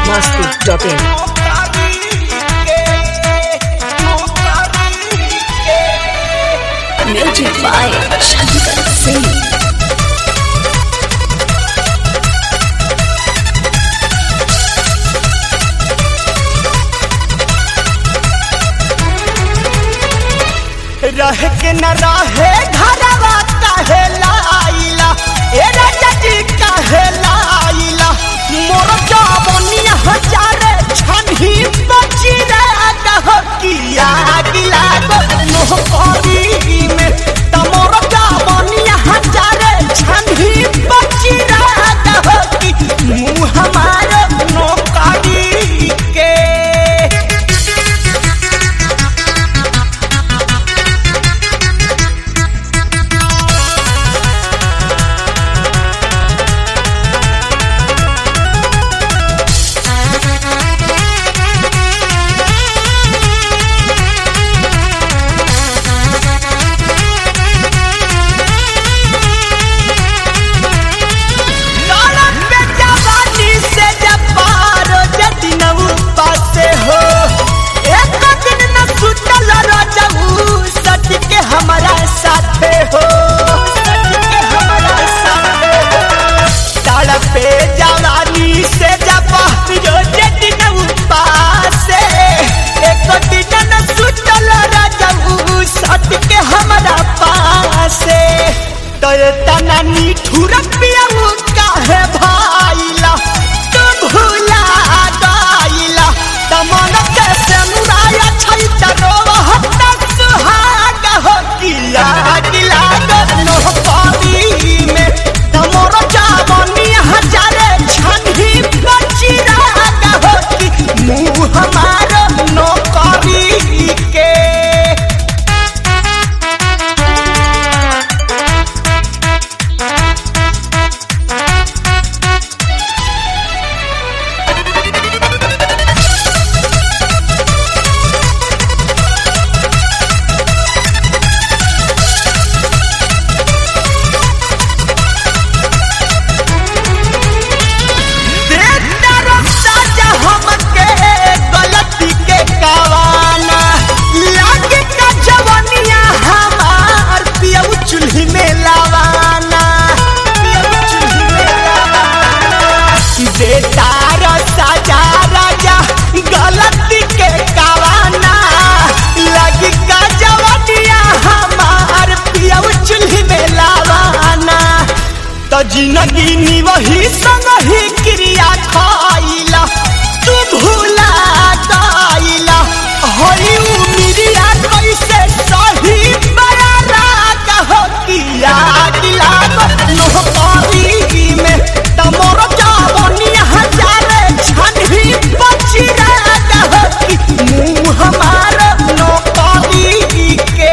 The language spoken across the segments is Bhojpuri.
masti.in. Music by Shankar Singh. रह के न रहे घरवा काहे लाइला ए राजा जी काहे लाइला मोर जवनिया हजारे छनही बची रे कह किया गिला गो मोह करी में त मोर जवनिया हजारे छनही बची रे कह कि मुंह हमार नौकरी के लड़क पे जवानी से जब पारो जति न पासे हो एक दिन न सुतल रजऊ सट के हमारा साथे हो सट के हमारा साथे हो सड़क पे जवानी से जब पारो जति न पासे एक दिन न सुतल रजऊ सट के हमारा पासे तो तना निठुर पियाऊ काहे भाईला तू भूला गाइला तमन के से मुराया छै तरो हत्ता सुहाग हो किला किला गनो पावी में तमोर जावनी हजारे छनही बची राग हो कि मुंह हमार नौकरी के देखता रस्ता जा हमके गलती के कावाना लागे का जवानिया हमार पियऊ चूल्ही में लावाना पियऊ चूल्ही में लावाना देता रस्ता जा राजा गलती के कावाना लागे का जवानिया हमार पियऊ चूल्ही में लावाना त जिंदगी नी वही संग ही क्रिया खाइला तू भूला दाइला हई उमिरिया कैसे सही बड़ा राग हो किया गिला नो पारी में तमोर जावनी हजारे छनही बची राग हो कि मुंह हमार नो पारी के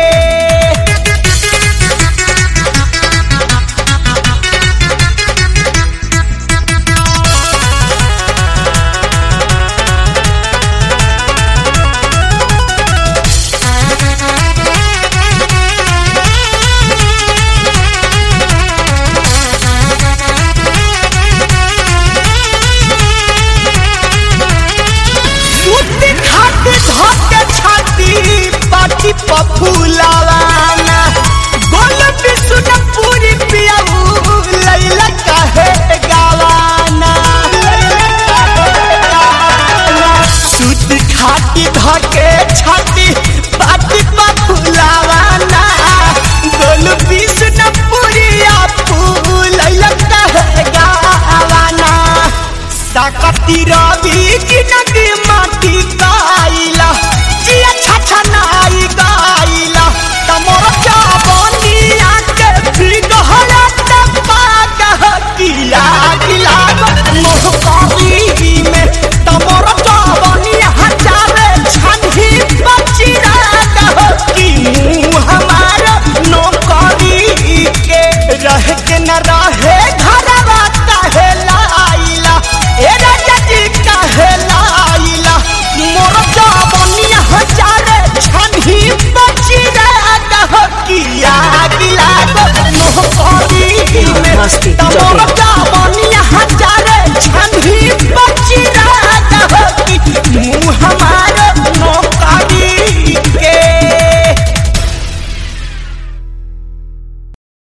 सूती खाती धोके छाती पाटी पफुलावाना गोल बिसुन पूरी पियाऊ लैला काहे गावाना सूती खाती धोके छाती पाटी पफुलावाना गोल बिसुन पूरी आपू लैला काहे गावाना साकती रा